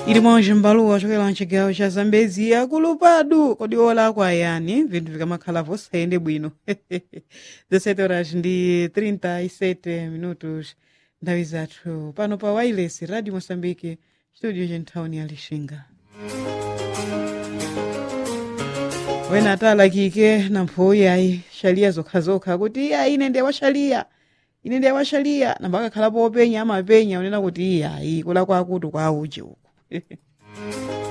ilimonje m'baluwa ochokera mchigawo cha zambezi akulupadu kodi olakwa yani vinthu vikamakhala vosayende bwino 17 horas ndi 37 minutos nthawi zathu pano pa wireless radio moçambique studio centhawuni ya lixinga wena atalakike na mphoyi ayi xaliya zokhazokha kuti iya ine ndiye waxaliya ine ndiye waxaliya namba akakhalapo openya amapenya unena kuti iya ayi kulakwa akuti kwa uje uku